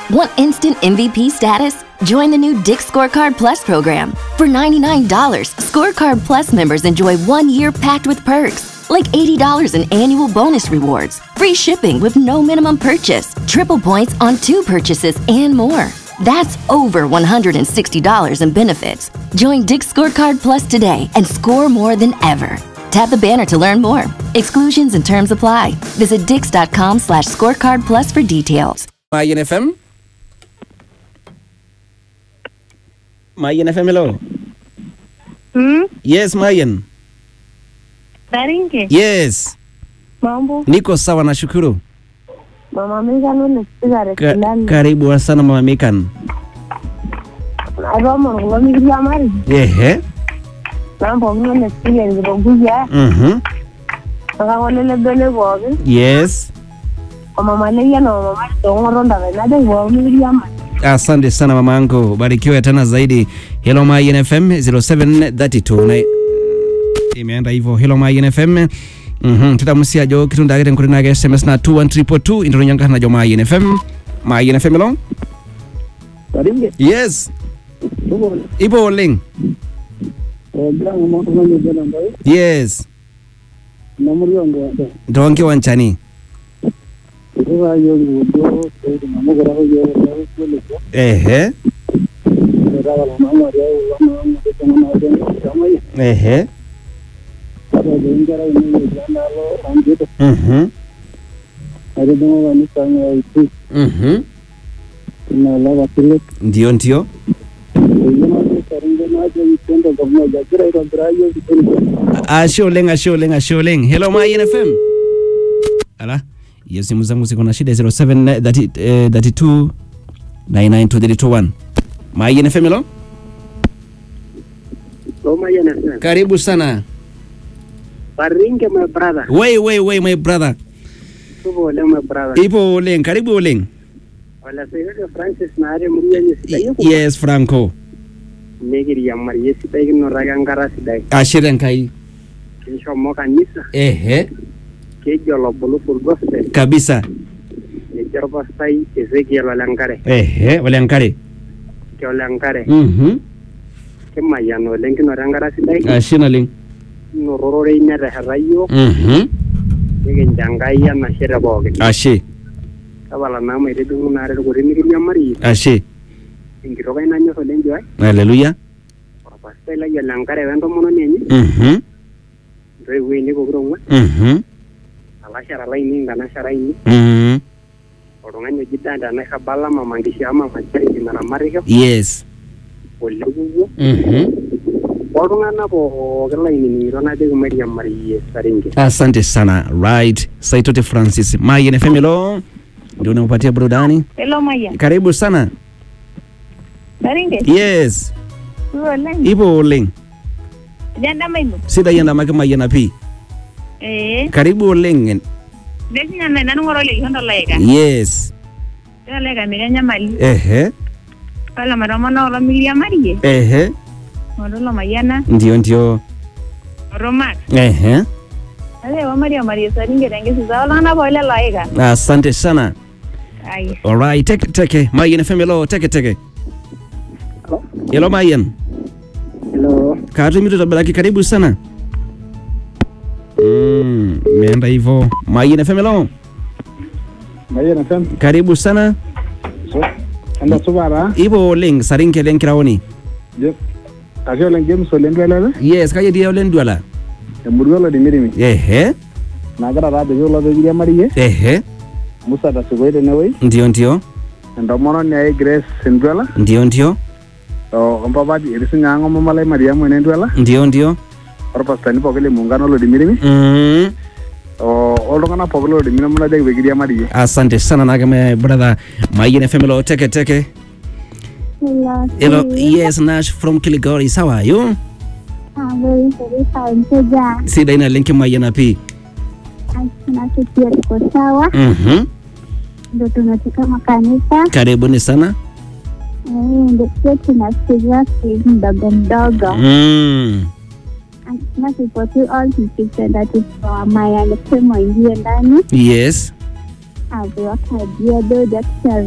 Want instant MVP status? Join the new Dick Scorecard Plus program. For $99, Scorecard Plus members enjoy one year packed with perks, like $80 in annual bonus rewards, free shipping with no minimum purchase, triple points on two purchases, and more. That's over $160 in benefits. Join Dick Scorecard Plus today and score more than ever. Tap the banner to learn more. Exclusions and terms apply. Visit dix.com slash scorecard plus for details. Mayen FM. Mayen FM, hello. Hmm? Yes, Mayen. Daringe, Yes. mambo. Niko sawa nashukuru. Mama Megan unasikiza Ka rekilani. karibu sana Mama Mekan. Aroma kulo mikiri amari. Ehe. Mambo kulo nasikiza ngiroguja. Mhm. Nakangolele bele pookin. Yes. Omama leya na mama tongoro ndave naja kulo mikiri amari. Asante sana mamangu, barikiwe tena zaidi. Hello Mayen FM 0732 na imeenda hivyo. Hello Mayen FM Mhm, tutamusia jo kitu ndagire nkuri nage SMS na 21322 indiro nyanga na jo Mayen FM. Mayen FM lo? Daringe, Yes. tuko Ipo oleng. program mo ko ni bana mbaye Yes. na muri ngo ndo Ndonge wanchani. ko yo ngo ko na mo gora yo ko le ko Ehe. da wala na ma ya wala ma mo ko na na de kama yi Ehe. ko de ngara ni ni jana lo anje to Mhm. are de mo ni sa ni ai tu Mhm. na la wa tile Ndio ndio. ko yo na de karinge na je tendo ko mo ja kira ro dra yo ki ko Ashe oleng, ashe oleng, ashe oleng. Hello Mayen FM. Ala. Hiyo simu zangu ziko na shida 07 30, eh, 32 99231. Mayen FM hello? so ma yana sa Karibu sana. Daringe my brother Wait, wait, wait my brother. tuko le my brother Ipo oleng, karibu oleng. wala se yo Francis na are muri ya ni sita yo Yes, Franco. negiri ya mari yesi dai no raga ngara sidai Ashire nkai. kishomo kanisa Ehe. keji olobulu full gospel Kabisa. eji orpastai Ezekiel ole enkare Ehe, ole nkare. ke ole enkare Mhm. kimayian oleng kinoto enkare sidai Ashe naleng. kinorororei netesheta yiok Mhm. nikincho enkai enashe te pookin Ashe. tapala naa maitijing'u naare irkuti mikiriamari Ashe. enkitok ai nanyorr oleng joai Hallelujah. orpastai lai ole enkare wentomononi enye Mhm. intoiwuo ainei pokira ong'uan Mhm. alashara lainei nkanashara ainei Mhm. oltung'ani oji danda nairrabala mama nkishaa mama charity naramatishho Yes. ole kuwuo Mhm. oltung'anak pookin lainining'ito najoki mairiamariyie saringe Asante sana. Right. Saitote Francis. Mayen FM hello. Ndio unampatia burudani. Hello Maya. Karibu sana. Daringe, Yes. tuko oleng. Ipo oleng. Janda mailu. Sida yanda make Mayen api. Eh, Karibu oleng. desinya na nanu ngoro le hondo laika. Yes. Tena laika mikanya mali. Ehe. Pala maromono olo mikiri amari. Ehe. Ngoro lo mayana. Ndio ndio. Ngoro mak. Ehe. Ale wa mari amari saringe tengesi za olana pole laika. Asante sana. Ai. Alright, teke teke. Mayen FM hello, teke teke. Hello Mayen. hello Katu mito tabaki karibu sana. Mm, imeenda hivyo. Mayen FM hello. mayena tan Karibu sana. so anda subara Ipo oleng sarinke leng kiraoni. je ake oleng james oleng duelele Yes, kaje dia olen duala. emurua olodimirimi Ehe. nagira taa ajoki olo pekiriamarie Ehe. musa tasukoi tenewoi Ndio ndio. entomononi ai grace enduela Ndio ndio. ompapati etii sinye ang omamalai mariamu enenduela Ndio ndio. orpastani pookin le muungano olodimirimi Mm. oltung'anak pookin lolodimirimi najoki pekiriamarie Asante sana nake my brother Mayen FM hello, teke teke. Hello. Hello, yes, Nash from Kilgore. How are you? I'm very very fine. Toja. Sida ina linki Mayen api. Tunasikia tuko sawa. Mhm. Ndio tunatoka makanisa. Karibuni sana. Eh, ndio pia tunasikia sehemu mdogo mdogo. Mm. Nasipoti all tukipenda tutoa maya nisema ingie ndani Yes. aviwakajia do daktari